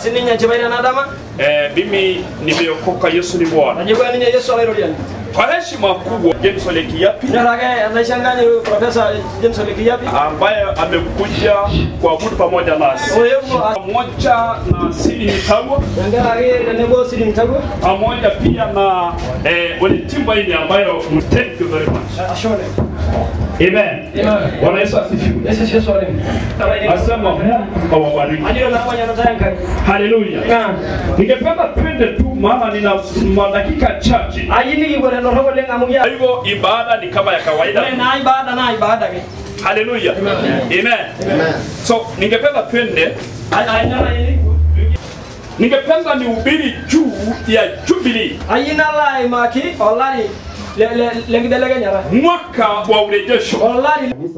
sininye nchibaire nadama Eh, mimi nimeokoka, Yesu ni Bwana. najibwa ninye yesu alairoriani Kwa heshima kubwa, James Ole Kiapi nyorake anaishanganye profesa james olekiyapi ambaye amekuja kuabudu pamoja nasi oyevo pamoja na Sidi Mitagwa yangerake tenebo sidi mtagwe pamoja pia na eh, Ole Timbaini ambayo thank you very much. ashone Amen. Amen. Bwana Yesu asifiwe. yesu yesu alemi Asema Mungu awabariki. ajiro nafanya natayankai Haleluya. Ningependa twende tu maana nina madakika chache. ayini kibore noroko leng amu Kwa ya hivyo ibada ni kama ya ore kawaida. na ibada na ibada ke Haleluya. Amen. So ningependa twende ayinala yini ningependa nihubiri juu ya Jubilee, ayina lai maki olari lengibelekenyara mwaka wa urejesho. olari Kanisa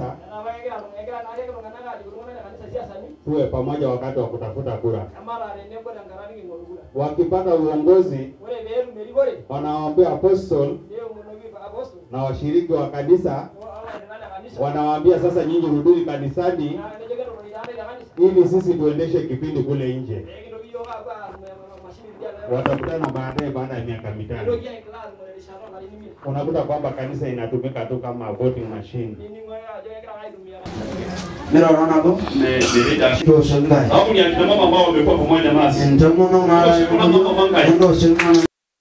tuwe pamoja wakati wa kutafuta kura. Wakipata uongozi, wanawaambia apostol na washiriki wa kanisa, wanawaambia sasa, nyinyi rudini kanisani ili sisi tuendeshe kipindi kule nje. Watakutana baadaye baada ya miaka mitano, unakuta kwamba kanisa inatumika tu kama voting machine. Mira wana ko to shangai Au ni akina mama ambao wamekuwa pamoja nasi. ntomo no ngara ndo shangai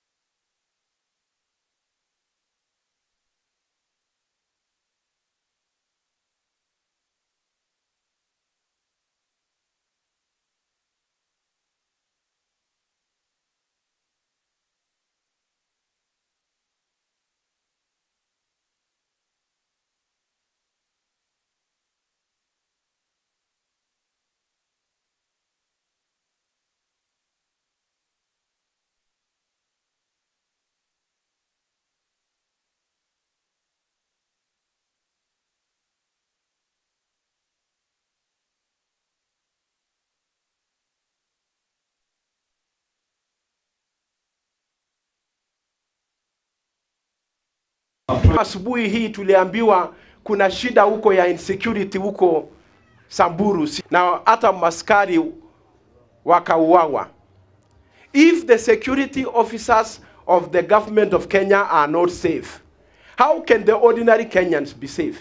Asubuhi hii tuliambiwa kuna shida huko ya insecurity huko Samburu si- na hata maskari wakauawa. If the security officers of the government of Kenya are not safe, how can the ordinary Kenyans be safe?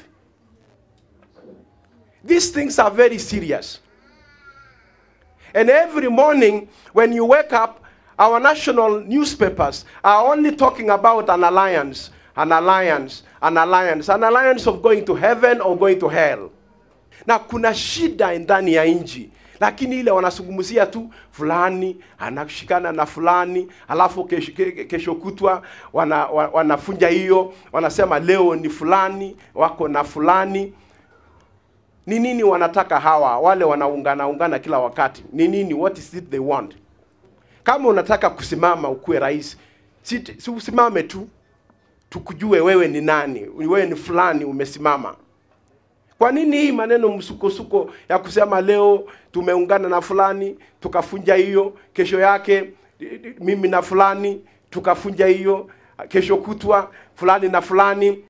These things are very serious. And every morning when you wake up, our national newspapers are only talking about an alliance, an alliance, an alliance, an alliance of going to heaven or going to hell. Na kuna shida ndani ya nchi, lakini ile wanazungumzia tu fulani anashikana na fulani, alafu kesho, ke- kesho kutwa wana, wa- wanafunja hiyo, wanasema leo ni fulani wako na fulani ni nini wanataka hawa wale wanaungana ungana kila wakati ni nini what is it they want kama unataka kusimama ukuwe rais si, si usimame tu tukujue wewe ni nani wewe ni fulani umesimama kwa nini hii maneno msukosuko ya kusema leo tumeungana na fulani tukafunja hiyo kesho yake mimi na fulani tukafunja hiyo kesho kutwa fulani na fulani